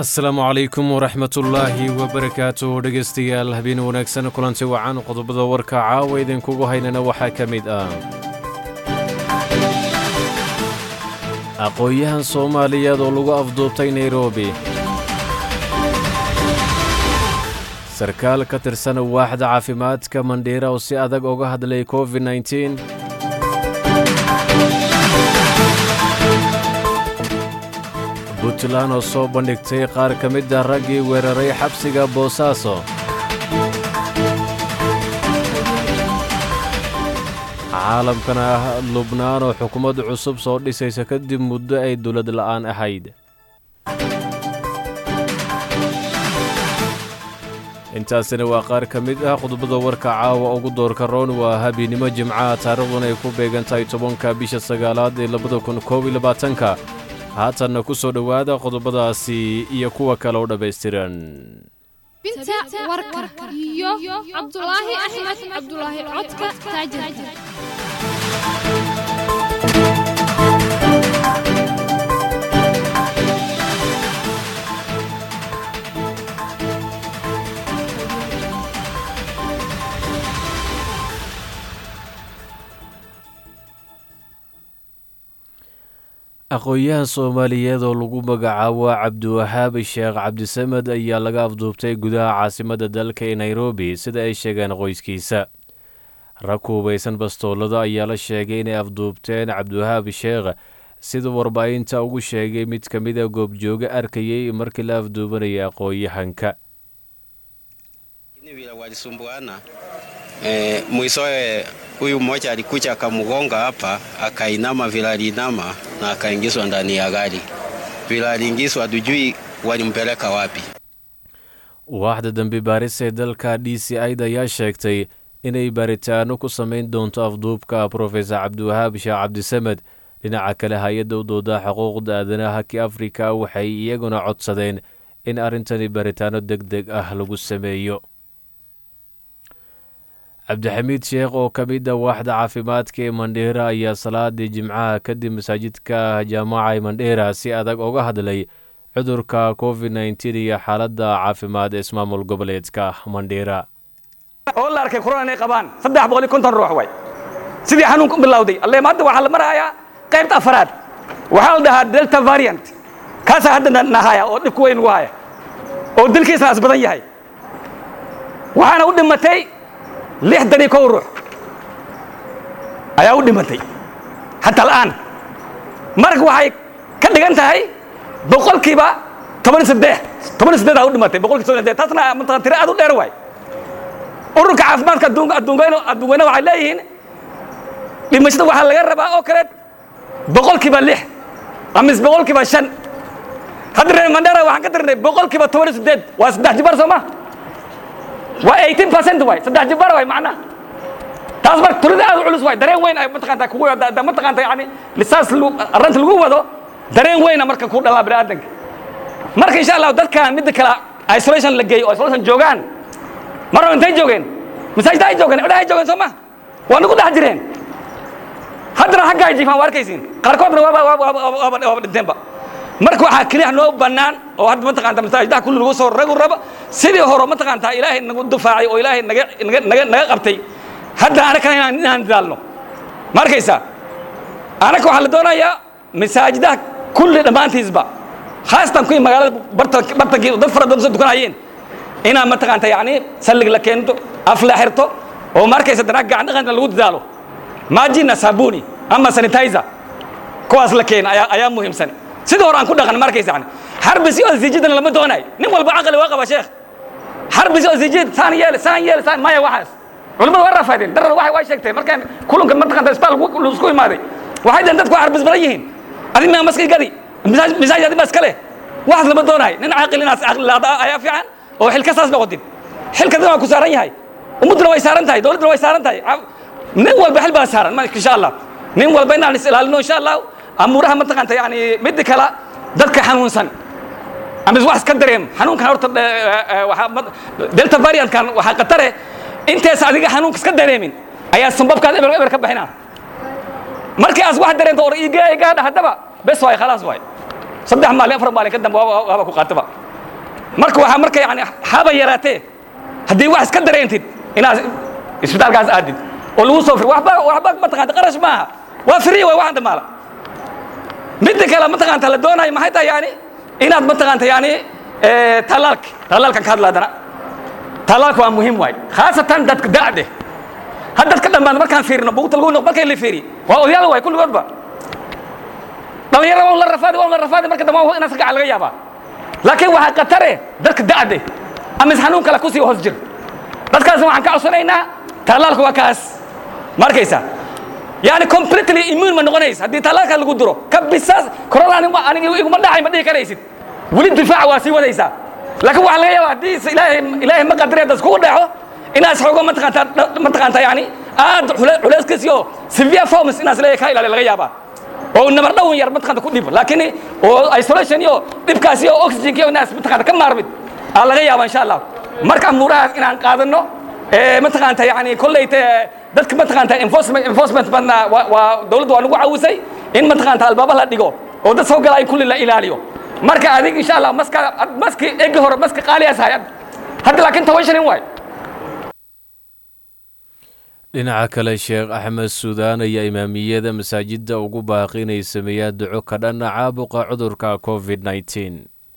asalaamu calaykum waraxmatullaahi wabarakaatu dhegaystayaal habeen wanaagsan kulanti wacan qodobada warka caawa idinkugu haynana waxaa ka mid ah aqoon-yahan soomaaliyeed oo lagu afduubtay nairobi sarkaal ka tirsan waaxda caafimaadka mandhiira oo si adag uga hadlay covid nneteen puntland oo soo bandhigtay qaar ka mid a raggii weeraray xabsiga boosaaso caalamkana ah lubnaan oo xukuumad cusub soo dhisaysa kadib muddo ay dowlad la'aan ahayd intaasina waa qaar ka mid ah qodobada warka caawa ugu doorka roon waa habeennimo jimcaha taariikhduna ay ku beegan tahay tobanka bisha sagaalaad ee labada kun koob iyo labaatanka haatanna ku soo dhowaada qodobadaasi iyo kuwa kale oo dhammaystiran binta warka iyo cabdulaahi axmed cabdulaahi codka taajir aqoon-yahan soomaaliyeed oo lagu magacaabo cabdiwahaab sheekh cabdisamed ayaa laga afduubtay gudaha caasimadda dalka ee nairobi sida ay sheegeen qoyskiisa rag ku hubaysan bastoolada ayaa la sheegay inay afduubteen cabdiwahaab sheekh sida warbaahinta ugu sheegay mid ka mida goobjooge arkayay markii la afduubanaya aqoon-yahanka E, mwisowe huyu mmoja alikuja akamgonga hapa, akainama vile alinama na akaingizwa ndani ya gari. Vile aliingizwa, tujui walimpeleka wapi. waaxda dambi baaris ee dalka d c id ayaa sheegtay inay baaritaano ku samayn doonto afduubka profesor cabdiwahaab sheekh cabdisamed dhinaca kale hay-adda u dooda xuquuqda aadanaha ki afrika waxay iyaguna codsadeen in arrintani baaritaano deg deg ah lagu sameeyo cabdixamiid sheekh oo ka mid a waaxda caafimaadka ee mandheera ayaa salaadii jimcaha kadib masaajidka jaamaca ee mandheera si adag uga hadlay cudurka covid nneteen iyo xaaladda caafimaad ee ismaamul goboleedka mandheera oo la arkay corona inay qabaan saddex boqol iyo konton ruux way sidii xanuunka u bilowday alleem hadda waxaa la marahayaa qaybta afaraad waxaa la dhahaa delta variant kaasaa hadda nahaya oo dhibku weyn ugu haya oo dilkiisna as badan yahay waxaana u dhimatay lixdan iyo kow ruux ayaa u dhimatay xataa al'aan marka waxay ka dhigan tahay boqolkiiba toban iyo saddex toban iyo saddeed aa u dhimatay boqolkiiba toban iyo saddeed taasna mataqan tiro aad u dheer waay ururka caafimaadka adduunka adduunkayna adduunkayna waxay leeyihiin dhimashada waxaa laga rabaa oo kale boqolkiiba lix amis boqolkiiba shan hadda reer mandera waxaan ka tirnay boqolkiiba toban iyo saddeed waa saddex jibar soo ma waa eighteen percent waay saddex jibar waay macnaha taas marka tulida aad u culus waay dareen weyn ay mataqaanta kugu mataqaanta yani lisaas arrinta lagu wado dareen weyna marka ku dhalaa bini aadanka marka insha allah dadkan midda kale isolation la geeyo oo isolation joogaan mar hore intay joogeen masaajida ay joogeen cidha ay joogeen soo ma waa nagu dhex jireen haddana xagga ay jiifaan waa arkaysiin qaarkoodna waaba waaba dhinteenba marka waxaa keliya noo bannaan oo hadda mataqaanta masaajidaha kulli lagu soo ragu rabo sidii hore mataqaanta ilaahay nagu dufaacay oo ilaahay naga naga naga naga qabtay hadda anakana inaan inaan dadaalno ma arkaysaa anaka waxaa la doonayaa masaajidaha kulli dhammaantiisba khaasatan kuwii magaalada barta bartankii dad fara badan soo dukanayeen inaan mataqaanta yacni sallig la keento af la xirto oo ma arkaysa danaa gacan dhaqanka lagu dadaalo maajina saabuni ama sanitizer kuwaas la keena ayaa ayaa muhiimsan sidii hore aan ku dhaqan ma arkaysa yani xarbisi oo ziijidana lama doonayo nin walba caqli waa qaba sheekh xarbisi oo ziijid saan yeel saan yeel saan maya waxaas culimmadu waa rafaadeen darar waxay waa sheegtay markaan kulanka mataqaanta isbitaal laisku imaaday waxay dhaheen dadku waa xarbis badan yihiin adi maa maski gadi misaaj adi ma iska leh waxaas lama doonayo nin caaqil inaas caqli laada ayaa fiican oo xilka saas noqotin xilka dad waa ku saaran yahay ummadduna way saaran tahay dowladduna way saaran tahay nin walba xil baa saaran insha allah nin walba inaan is ilaalino insha allah amuuraha mataqaanta yani midda kale dadka xanuunsan ama wax iska dareem xanuunkan horta delta variantkan waxaa khatare intees adiga xanuunka iska dareemin ayaa sambabkaad eber eber ka bixinaa markii aas wax dareento or iga iga haddaba bes waay khalaas waay saddex maalin afar maalin ka dambe waaba ku qaataba marka waxaa marka yani haba yaraatee haddii wax iska dareentid inaad isbitaalkaas aadid oo lagu soo fir waxba waxba mataqaanta qarash maaha waa free way waxaan dhamaala midda kale mataqaanta la doonayo maxay tahay yani inaad mataqaanta yani talaalka talaalkan ka hadla haddana talaalka waa muhiim waay khaasatan dadka da'de had dadka dhammaan markaan fiirino buugta lagu noq markay la fiiriy waa odayaal waay kulligoodba dhalinyarada waa la rafaadi waa la rafaadi marka dambe waa inaad gacan laga yaabaa laakiin waxaa khatare dadka da'de ama is xanuun kale kusii hoos jir dadkaasna waxaan ka codsanaynaa talaalka waa kaas ma arkaysaa yani completely immune ma noqonaysa haddii talaalka lagu duro kabisaas corona aniga iguma dhacay ma dhihi karaysid weli difaaca waa sii wadaysaa laakiin waxaa laga yaabaa haddii ilaahay ilaahay ma qadari hadda iskugu dhexo inaad xoogo mataqaanta mataqaanta yani aad culeyskiis iyo severe forms inaad leeyahay ka ilaali laga yaabaa oo nabar dhowin yar mataqaanta ku dhib laakiin oo isolation iyo dhibkaas iyo oxygen iyo inaad mataqaanta ka maarmid aa laga yaabaa insha allah marka amuurahaas inaan qaadano mataqaanta yani kollayte dadka mataqaanta enforcement enforcement badna waa dawladda waa nagu caawisay in mataqaanta albaaba la dhigo oo dad soo gala in kulli la ilaaliyo marka adig insha allah maska maski egi hore maska qaaliyaas hayad hadda laakiin toban shilin waay dhinaca kale sheekh axmed suudaan ayaa imaamiyada masaajidda ugu baaqi inay sameeyaan duco ka dhanna caabuqa cudurka covid nneteen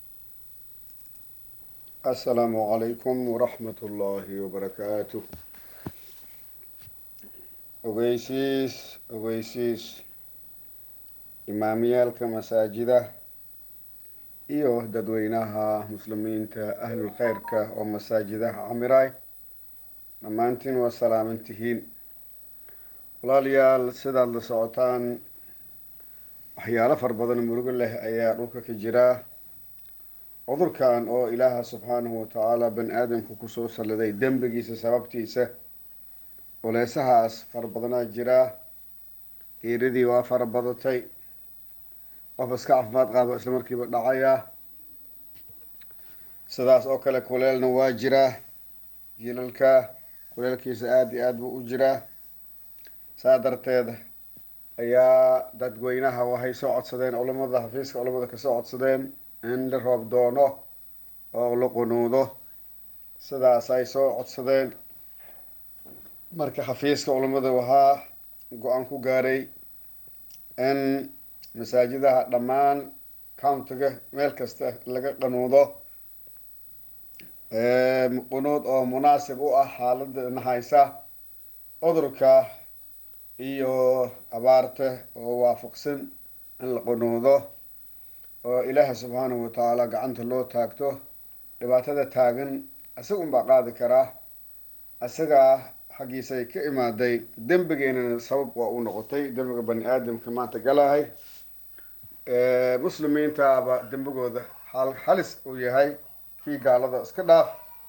السلام عليكم ورحمة الله وبركاته ogeysiis ogeysiis imaamiyaalka masaajida iyo dadweynaha muslimiinta ahlul khayrka oo masaajidaha camiray dhammaantiin waa salaaman tihiin walaalayaal sidaad la socotaan waxyaalo fara badan murugo leh ayaa dhulka ka jira cudurkan oo ilaaha subxaanahu watacaala bani aadamku kusoo salladay dembigiisa sababtiisa culeysahaas fara badanaa jira geeridii waa fara badatay qof iska caafimaad qaaba isla markiiba dhacaya sidaas oo kale kuleelna waa jiraa jiilalka kuleelkiisa aada iyo aad buu u jiraa saa darteed ayaa dadweynaha waxay soo codsadeen culamada xafiiska culamada kasoo codsadeen in la roob doono oo la qunuudo sidaas ay soo codsadeen marka xafiiska culamada waxaa go-aan ku gaaray in masaajidaha dhammaan countiga meel kasta laga qanuudo qunuud oo munaasib u ah xaalada nahaysa cudurka iyo abaarta oo waafaqsan in la qunuudo oo ilaaha subxaanahu watacaala gacanta loo taagto dhibaatada taagan isaga unbaa qaadi karaa isagaa xaggiisay ka imaaday dembigeenana sabab waa u noqotay dembiga bani aadamka maanta galahay muslimiintaaba dembigooda xal halis uu yahay kii gaalada iska dhaaf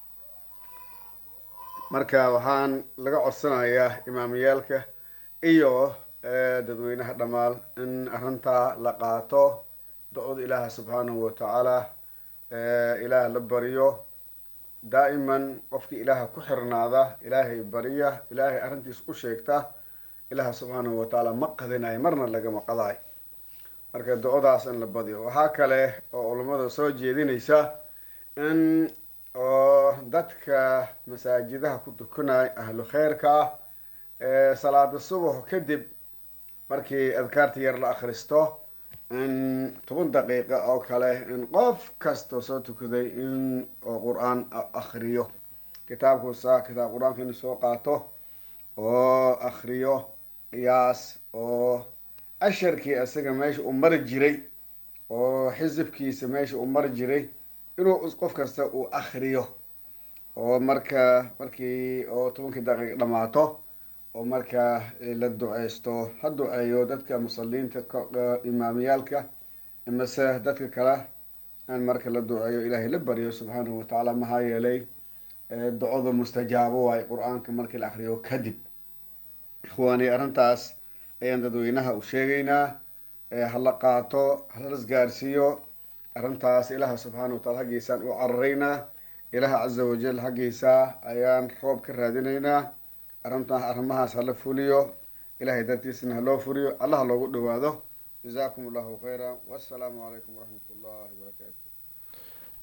marka waxaan laga codsanayaa imaamiyaalka iyo dadweynaha dhammaal in arrintaa la qaato da-oda ilaaha subxaanahu watacaala ilaah la bariyo daa'iman qofkii ilaaha ku xirnaada ilaahay bariya ilaahay arrintiis u sheegta ilaaha subxaanahu watacaala ma qadinayo marna lagama qadayo marka do-odaas in la badiyo waxaa kale oo culammada soo jeedinaysa in oo dadka masaajidaha ku tukanaya ahlu kheyrka ah salaada subax kadib markii adkaarta yar la akhristo in toban daqiiqa oo kale in qof kasta soo tukaday in oo qur-aan akriyo kitaabkuusa kitaab qur-aanka inu soo qaato oo akriyo qiyaas oo casharkii isaga meesha uu mari jiray oo xisibkiisa meesha uu mari jiray inuu qof kasta uu akriyo oo marka markii oo tobankii daqiiqa dhamaato oo markaa la duceysto ha duceeyo dadka musaliinta imaamiyaalka imase dadka kale in marka la duceeyo ilaahay la baryo subxaanahu watacaala maxaa yeelay ducada mustajaabo waayo qur-aanka markii la akriyo kadib ikhwaani arrintaas ayaan dadweynaha u sheegaynaa hala qaato hala isgaarsiiyo arrintaas ilaaha subxaana wataala haggiisaan u cararaynaa ilaaha caza wajal haggiisa ayaan roob ka raadinaynaa arrintaa arrimahaas hala fuliyo ilahay dartiisana haloo fuliyo allaha loogu dhawaado jazaakum allahu khayra wassalaamu calaykum waraxmat ullahi wabarakaatu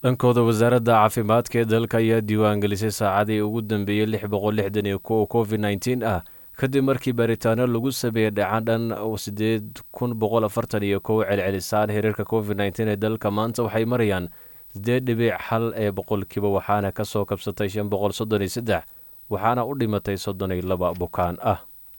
dhankooda wasaaradda caafimaadka ee dalka ayaa diiwaangelisay saacadii ugu dambeeyey lix boqol lixdan iyo kow covid nneteen ah kadib markii baaritaano lagu sameeyey dhacan dhan sideed kun boqol afartan iyo kow celcelisaan xiriirka covid nneteen ee dalka maanta waxay marayaan sideed dhibic xal ee boqolkiiba waxaana ka soo kabsatay shan boqol soddon iyo saddex waxaana u dhimatay soddon iyo laba bukaan ah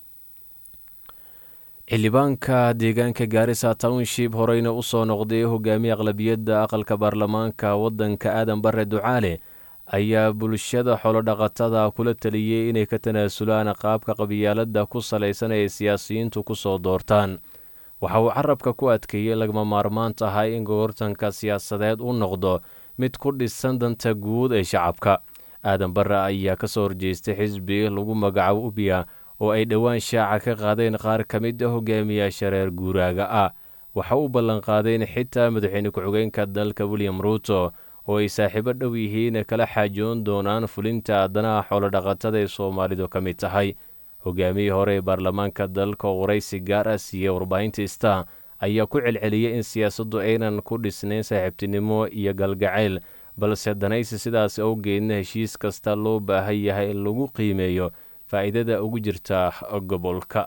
xildhibaanka deegaanka gaarisa township horeyna u soo noqday hogaamiye aqlabiyadda aqalka baarlamaanka waddanka aadan bare ducaale ayaa bulshada xolodhaqatada kula taliyey inay ka tanaasulaan qaabka qabyaaladda ku salaysan ee siyaasiyiintu ku soo doortaan waxa uu carabka ku adkeeyey lagama maarmaan tahay in goortanka siyaasadeed u noqdo mid ku dhisan danta guud ee shacabka aadan bare ayaa ka soo horjeestay xisbi lagu magacaabo ubiya oo ay dhowaan shaaca ka qaadeen qaar ka mid a hogaamiyaasha reer guuraaga ah waxa uu ballanqaadeen xitaa madaxweyne ku-xigeenka dalka william ruuto oo ay saaxiibo dhow yihiin kala xaajoon doonaan fulinta danaha xoolodhaqatada ee soomaalidu ka mid tahay hogaamiyii hore ee baarlamaanka dalka oo waraysi gaar ah siiyey warbaahinta star ayaa ku celceliyey in siyaasaddu aynan ku dhisnayn saaxiibtinimo iyo galgacayl balse danaysi sidaas awgeedna heshiis kasta loo baahan yahay in lagu qiimeeyo faa'iidada ugu jirta gobolka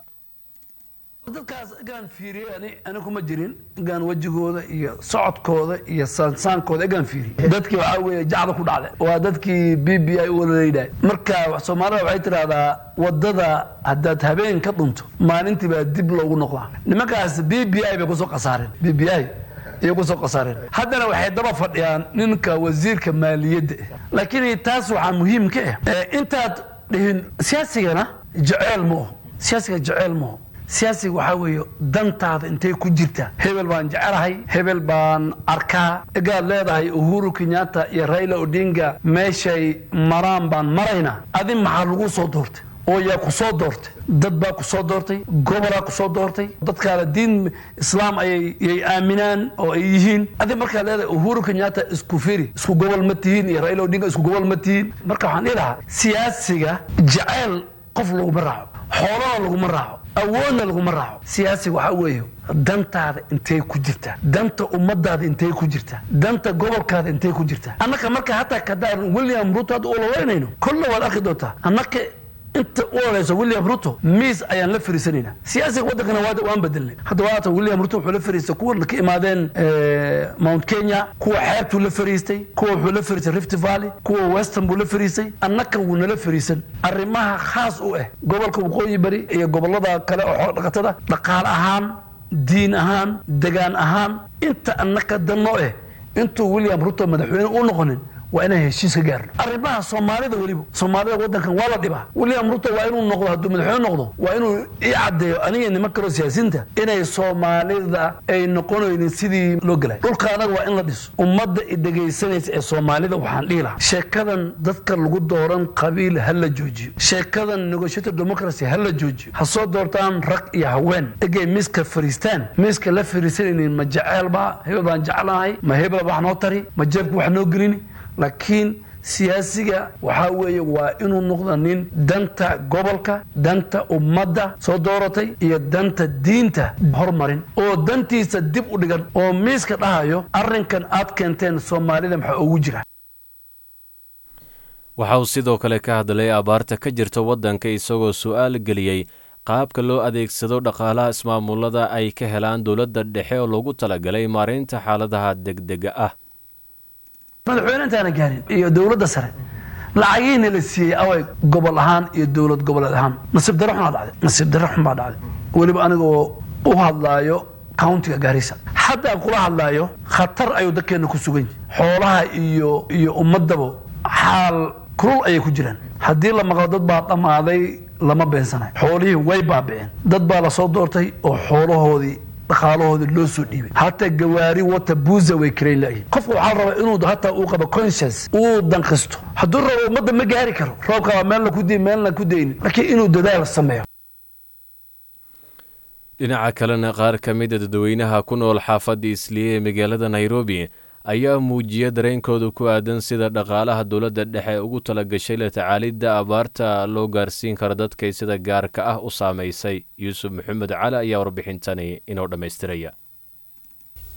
dadkaas egaan fiiriyey ani ani kuma jirin egaan wejigooda iyo socodkooda iyo saansaankooda egaan fiiriyey dadkii waxaa weeye jacda ku dhacday waa dadkii b b i u walalaydahay marka soomaalida waxay tidhahdaa wadada haddaad habeen ka dhunto maalintii baa dib loogu noqdaa nimankaas b b i bay kusoo qasaareen b b i ayay kusoo qasaareen haddana waxay daba fadhiyaan ninka wasiirka maaliyadda laakiin taas waxaa muhiim ka ah intaad dhihin siyaasigana jeceel ma oho siyaasiga jeceel ma oho siyaasiga waxaa weeye dantaada intay ku jirtaa hebel baan jecelahay hebel baan arkaa egaad leedahay uhuru kenyatta iyo raila odinga meeshay maraan baan maraynaa adi maxaa lagu soo doortay oo yaa ku soo doortay dad baa ku soo doortay gobolaa ku soo doortay dadkaada diin islaam ayay aaminaan oo ay yihiin adi markaa leedahay uhuru kenyatta isku firi isku gobol ma tihiin iyo raila odinga isku gobol ma tihiin marka waxaan dhihi lahaa siyaasiga jeceyl qof laguma raaco xoolana laguma raaco awoodna laguma raaco siyaasiga waxaa weeye dantaada intay ku jirtaa danta ummadaada intay ku jirtaa danta gobolkaada intay ku jirtaa annaka marka hataa kadaan william ruto hadda ulaweynayno kolle waad arki doontaa annaka inta u oleyso william ruto miis ayaan la fariisanaynaa siyaasiga waddankana waan bedelnay hadda waata william ruto wuxuu la fariistay kuwa ka imaadeen mount kenya kuwa xeebtuu la fariistay kuwa wuxuu la fariistay rift valley kuwa western buu la fariistay annaka wuu nala fariisan arrimaha khaas u ah gobolka waqooyi bari iyo gobolada kale oo xoolo dhaqatada dhaqaale ahaan diin ahaan degaan ahaan inta annaka danno ah intuu william ruto madaxweyne u noqonin waa inaan heshiis ka gaarno arrimaha soomaalida weliba soomaalida waddankan waa la dhibaa william ruto waa inuu noqdo hadduu madaxweyne noqdo waa inuu ii caddeeyo aniga niman kaloo siyaasiinta inay soomaalida ay noqonaynin sidii loo gelay dhulka anaga waa in la dhiso ummadda i dhegaysanaysa ee soomaalida waxaan dhihi lahaa sheekadan dadka lagu dooran qabiil ha la joojiyo sheekadan negotiator democracy ha la joojiyo ha soo doortaan rag iyo haween egay miiska fariistaan miiska la fariisanaynin ma jeceel baa hebel baan jeclahay ma hebel wax noo tari ma jeebka wax noo gelini laakiin siyaasiga waxaa weeye waa inuu noqdo nin danta gobolka danta ummadda soo dooratay iyo danta diinta hormarin oo dantiisa dib u dhigan oo miiska dhahayo arrinkan aad keenteen soomaalida maxaa ugu jira waxa uu sidoo kale ka hadlay abaarta ka jirta waddanka isagoo su'aal geliyey qaabka loo adeegsado dhaqaalaha ismaamulada ay ka helaan dowladda dhexe oo loogu talagalay maareynta xaaladaha degdega ah madaxweyne intaana gaarin iyo dowladda sare lacagihiina la siiyey away gobol ahaan iyo dowlad goboleed ahaan nasiib darro xun baa dhacday nasiib darro xun baa dhacday weliba anigoo u hadlaayo countiga gaarisa hadda aan kula hadlaayo khatar ayuu dadkeena ku sugan yahay xoolaha iyo iyo ummadaba xaal kulul ayay ku jiraan haddii la maqlo dad baa dhammaaday lama beensanayo xoolihii way baabiceen dad baa lasoo doortay oo xoolahoodii dhaqaalahoodii loo soo dhiibay hataa gawaari wata buuza way karayn la'yihin qofka waxaa la rabaa inuu hataa uu qabo conscience uu danqisto hadduu rabo ummadda ma gaari karo roobka waa meelna ku diin meelna ku daynin laakiin inuu dadaal sameeyo dhinaca kalena qaar ka mida dadweynaha ku nool xaafadda isliye ee magaalada nairobi ayaa muujiya dareenkooda ku aadan sida dhaqaalaha dowladda dhexe ugu tala gashay la tacaalidda abaarta loo gaarsiin karo dadkay sida gaarka ah u saamaysay yuusuf maxamed cali ayaa warbixintani inoo dhammaystiraya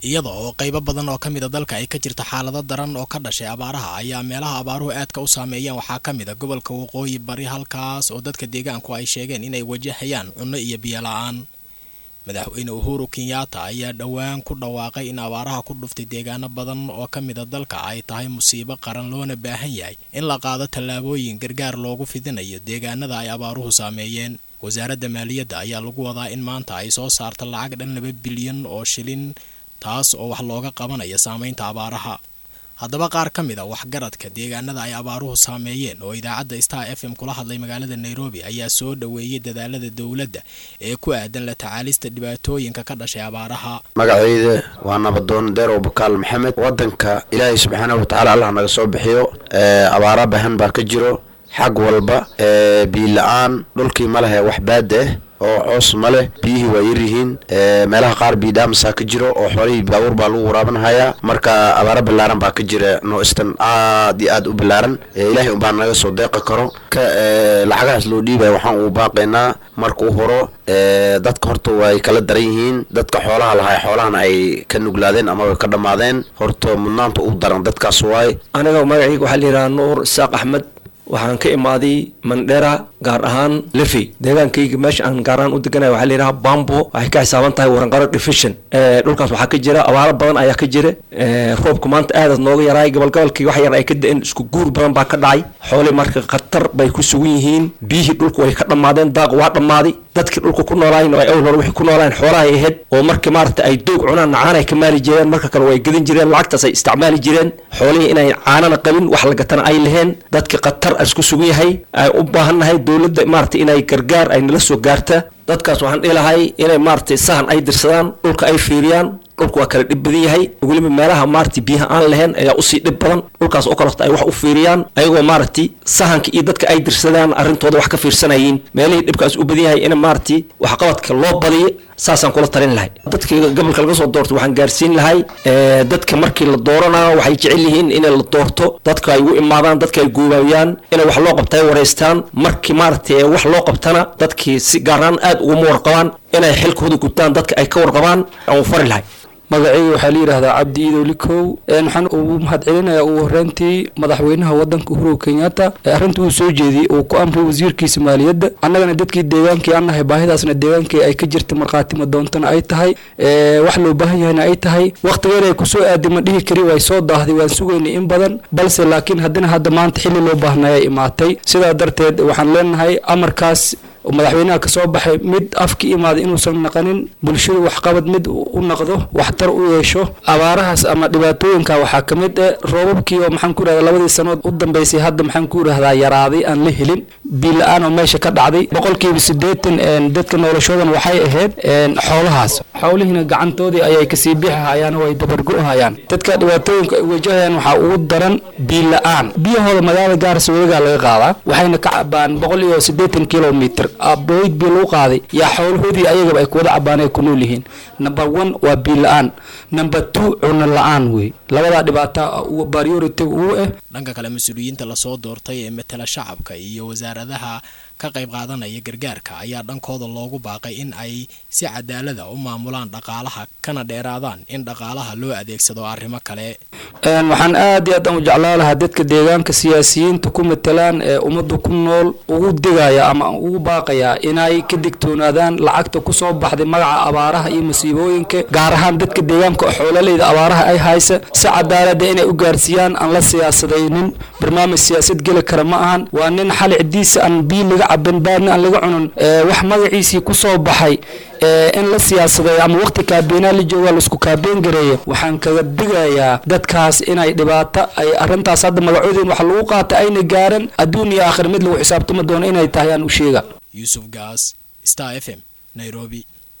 iyada oo qaybo badan oo ka mid a dalka ay ka jirta xaalado daran oo ka dhashay abaaraha ayaa meelaha abaaruhu aadka u saameeyeen waxaa ka mid a gobolka waqooyi bari halkaas oo dadka deegaanku ay sheegeen inay wajahayaan cunno iyo biyo la-aan madaxweyne uhuru kenyatta ayaa dhowaan ku dhawaaqay in abaaraha ku dhuftay deegaano badan oo ka mid a dalka ay tahay musiibo qaran loona baahan yahay in la qaado tallaabooyin gargaar loogu fidinayo deegaanada ay abaaruhu saameeyeen wasaaradda maaliyadda ayaa lagu wadaa in maanta ay soo saarto lacag dhan laba bilyan oo shilin taas oo wax looga qabanaya saameynta abaaraha haddaba qaar ka mid a waxgaradka deegaanada ay abaaruhu saameeyeen oo idaacadda star f m kula hadlay magaalada nairobi ayaa soo dhoweeyey dadaalada dowladda ee ku aadan la tacaalista dhibaatooyinka ka dhashay abaaraha magacayda waa nabadoon deerow bakaal maxamed wadanka ilaahay subxaanahu watacaala allah naga soo bixiyo abaara bahan baa ka jiro xag walba biyo la-aan dhulkii ma lehe wax baada ah oo coos ma leh biyihii waa yaryihiin meelaha qaar biidhaamsaa ka jiro oo xoolihii baabuur baa lagu waraabanhayaa marka abaaro ballaaran baa ka jira noistan aad iyo aad u ballaaran ilaahay unbaa naga soo deeqi karo ka lacagahaas loo dhiibaya waxaan uu baaqaynaa marka u horo dadka horta way kala daran yihiin dadka xoolaha lahaa xoolahana ay ka nuglaadeen ama way ka dhammaadeen horta mudnaanta u daran dadkaas waay aniga magacayga waxaa la yidhaha nuur isaaq axmed waxaan ka imaaday mandhera gaar ahaan lefi deegaankayga meesha aan gaar ahaan u deganaya waxaa la yidhaha bambo waxay ka xisaaban tahay waranqaro division dhulkaas waxaa ka jira abaaro badan ayaa ka jira roobka maanta aadaad nooga yaraay gobolgobolkii wax yar ay ka da-een isku guur badan baa ka dhacay xoolii marka khatar bay ku sugan yihiin biyihii dhulka way ka dhammaadeen daaq waa dhammaaday dadkii dhulka ku noolaayeen ay awal hore wixii ku noolaayeen xoolaha ay ahayd oo markii maarata ay doog cunaan caan ay ka maali jireen marka kale way gadan jireen lacagtaas ay isticmaali jireen xoolihii inay caanana qabin wax la gatana ay laheen dadkii khatar isku sugan yahay ay u baahannahay dowladda maarata inay gargaar ay nala soo gaarta dadkaas waxaan dhihi lahay inay maaragtay sahan ay dirsadaan dhulka ay fiiriyaan dhulka waa kala dhib badan yahay weliba meelaha maaragtay biyaha aan lahayn ayaa usii dhib badan dhulkaas oo kaleto ay wax u fiiriyaan ayagoo maaragtay sahanka iyo dadka ay dirsadaan arrintooda wax ka fiirsanayiin meelihii dhibkaas u badan yahay in maaragtay waxqabadka loo badiyo saasaan kula talin lahay dadka gobolka laga soo doorto waxaan gaarsiin lahay dadka markii la dooranayo waxay jecel yihiin in la doorto dadka ay u imaadaan dadka ay goobaayaan inay wax loo qabta ay wareystaan markii maaragtay wax loo qabtana dadkii si gaaraan aad uguma warqabaan inay xilkooda gutaan dadka ay ka warqabaan aan u fari lahay magacayga waxaa la yidhahdaa cabdi iidow likow waxaan ugu mahadcelinayaa ugu horreyntii madaxweynaha waddanka uhuru kenyatta ee arrinta uu soo jeediyey uu ku amray wasiirkiisa maaliyadda annagana dadkii deegaankii aan nahay baahidaasna deegaankii ay ka jirta markhaatimo doontana ay tahay wax loo baahan yahayna ay tahay wakhtigeena ay kusoo aadi ma dhihi kari way soo daahday waan sugaynay in badan balse laakiin haddana hadda maanta xilli loo baahnaya imaatay sidaa darteed waxaan leenahay amarkaas madaxweynaha ka soo baxay mid afka imaaday inuusan naqanin bulshada waxqabad mid u naqdo waxtar u yeesho abaarahaas ama dhibaatooyinka waxaa ka mid eh roobabkii oo maxaan ku yidhahdaa labadii sanood u dambeysay hadda maxaan ku yidhahdaa yaraaday aan la helin biyo la-aan oo meesha ka dhacday boqolkiiba siddeetan dadka noloshoodan waxay ahayd xoolahaas xoolihiina gacantoodii ayay kasii bixi hayaan oo ay dabargo-hayaan dadka dhibaatooyinka ay wajahayaan waxaa ugu daran biyo la-aan biyahooda magaalada gaarisa weligaa laga qaadaa waxayna ka cabaan boqol iyo siddeetan kilomitr aboyd biyo lagu qaaday yaa xoolahoodii ayagaba ay kuwada cabaan ay ku nool yihiin number one waa biyo la-aan number two cuno la-aan wey labadaa dhibaata priority ugu ah dhanka kale mas-uuliyiinta lasoo doortay ee matala shacabka iyo wasaaradaha ka qayb qaadanaya gargaarka ayaa dhankooda loogu baaqay in ay si cadaalada u maamulaan dhaqaalaha kana dheeraadaan in dhaqaalaha loo adeegsado arrimo kale waxaan aad iyo aad aan u jeclaa lahaa dadka deegaanka siyaasiyiinta ku matalaan ee ummadda ku nool ugu digaya ama ugu baaqaya inay ka digtoonaadaan lacagta kusoo baxday magaca abaaraha iyo masiibooyinka gaar ahaan dadka deegaanka oo xoololeyda abaaraha ay haysa si cadaalada inay u gaarsiiyaan aan la siyaasadaynin barnaamij siyaasad geli kara ma ahan waa nin xali cidiisa aan biyo laga cabin baadna aan laga cunin wax magaciisii kusoo baxay in la siyaasadeeyo ama waqti kaabeenaa la jooga laisku kaabeen gareeyo waxaan kaga digayaa dadkaas inay dhibaato ay arrintaas hadda magacoodin wax lagu qaata ayna gaaran adduun iyo aakhir mid lagu xisaabtami doono inay tahay aan u sheega yuusuf gaas star f m nairobi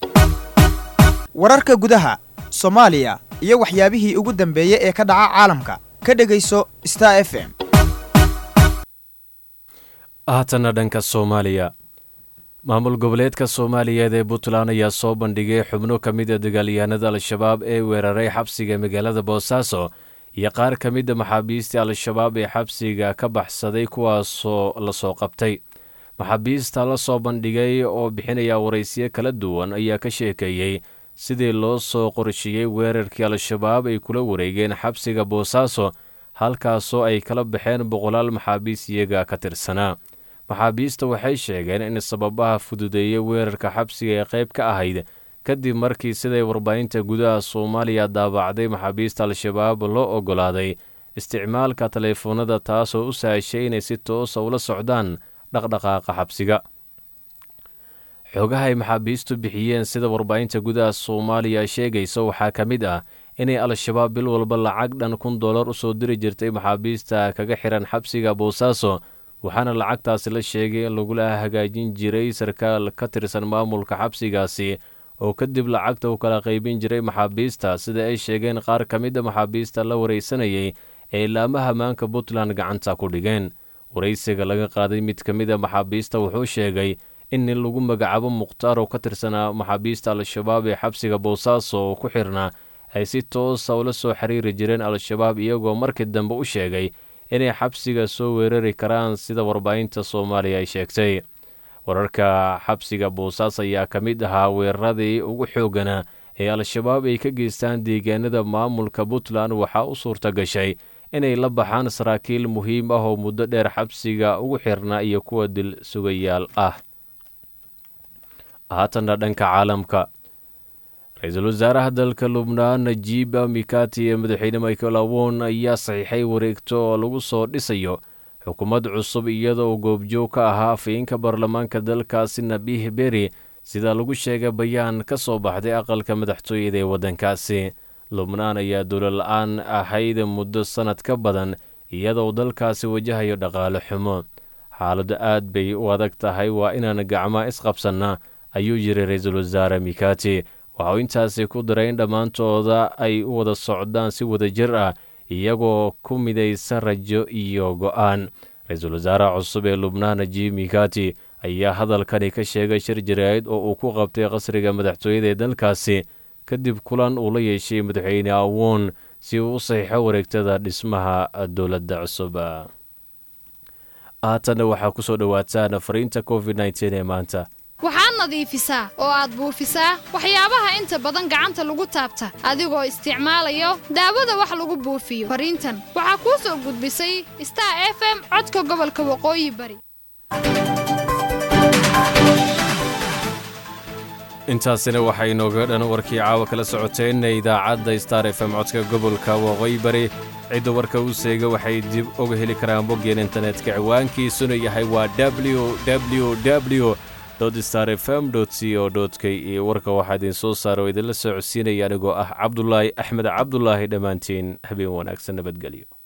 wararka gudaha soomaaliya iyo waxyaabihii ugu dambeeyey ee ka dhaca caalamka ka dhegayso star f m haatana dhanka soomaaliya maamul goboleedka soomaaliyeed ee puntland ayaa soo bandhigay xubno ka mid a dagaalyahanada al-shabaab ee weeraray xabsiga magaalada boosaaso iyo qaar ka mida maxaabiistii al-shabaab ee xabsiga ka baxsaday kuwaasoo lasoo qabtay maxaabiista la soo bandhigay oo bixinaya waraysiyo kala duwan ayaa ka sheekeeyey sidii loo soo qorsheeyey weerarkii al-shabaab ay kula wareegeen xabsiga boosaaso halkaasoo ay kala baxeen boqolaal maxaabiis iyaga ka tirsanaa maxaabiista waxay sheegeen in sababaha fududeeyey weerarka xabsiga ee qayb ka ahayd kadib markii siday warbaahinta gudaha soomaaliya daabacday maxaabiista al-shabaab loo oggolaaday isticmaalka taleefoonada taasoo u sahashay inay si toosa ula socdaan dhaqdhaqaaqa xabsiga xoogaha ay maxaabiistu bixiyeen sida warbaahinta gudaha soomaaliya sheegaysa waxaa ka mid ah inay al-shabaab bil walba lacag dhan kun dollar u soo diri jirtay maxaabiista kaga xihan xabsiga boosaaso waxaana lacagtaasi la sheegay in lagula hagaajin jiray sarkaal ka tirsan maamulka xabsigaasi oo kadib lacagta u kala qaybin jiray maxaabiista sida ay sheegeen qaar ka mid a maxaabiista la waraysanayay ee ilaamaha maanka puntland gacanta ku dhigeen waraysiga laga qaaday mid ka mid a maxaabiista wuxuu sheegay in nin lagu magacaabo mukhtaar oo ka tirsanaa maxaabiista al-shabaab ee xabsiga boosaaso oo ku xirnaa ay si toosa ula soo xiriiri jireen al-shabaab iyagoo markii dambe u sheegay inay xabsiga soo weerari karaan sida warbaahinta soomaaliya ay sheegtay wararka xabsiga boosaas ayaa ka mid ahaa weeraradii ugu xoogganaa ee al-shabaab ay ka geystaan deegaanada maamulka puntland waxaa u suurta gashay inay la baxaan saraakiil muhiim ah oo muddo dheer xabsiga ugu xirnaa iyo kuwa dil sugayaal ah haatanna dhanka caalamka ra-iisul wasaaraha dalka lubnaan najiib mikati iyo madaxweyne michael awon ayaa saxiixay wareegto oo lagu soo dhisayo xukuumad cusub iyadoo uu goobjoog ka ahaa afayeenka baarlamaanka dalkaasi nabiih beri sida lagu sheegay bayaan ka soo baxday aqalka madaxtooyada ee waddankaasi lubnaan ayaa dowlo la-aan ahayd muddo sannad ka badan iyadoo dalkaasi wajahayo dhaqaale xumo xaaladdu aad bay u adag tahay waa inaan gacmaa isqabsannaa ayuu yiri ra-iisul wasaare mikati waxauu intaasi ku daray in dhammaantooda ay u wada socdaan si wadajir ah iyagoo ku midaysan rajo iyo go'aan ra-iisul wasaaraha cusub ee lubnaan najiib mikati ayaa hadalkani ka sheegay shir jaraa'id oo uu ku qabtay qasriga madaxtooyada ee dalkaasi kadib kulan uu la yeeshay madaxweyne awon si uu u saxiixo wareegtada dhismaha dowladda cusub haatanna waxaa ku soo dhowaataan fariinta covid nteen ee maanta waxaad nadiifisaa oo aad buufisaa waxyaabaha inta badan gacanta lagu taabta adigoo isticmaalayo daawada wax lagu buufiyo fariintan waxaa kuu soo gudbisay star f m codka gobolka waqooyi bari intaasina waxaa inooga dhan warkii caawa kala socoteen idaacadda star f m codka gobolka waqooyi bari cidda warka u seega waxay dib uga heli karaan boggeen internetka ciwaankiisuna yahay waa w w star f m c o k e warka waxaa idiin soo saara oo idinla soo codsiinaya anigoo ah cabdulaahi axmed cabdulaahi dhammaantiin habeen wanaagsan nabadgelyo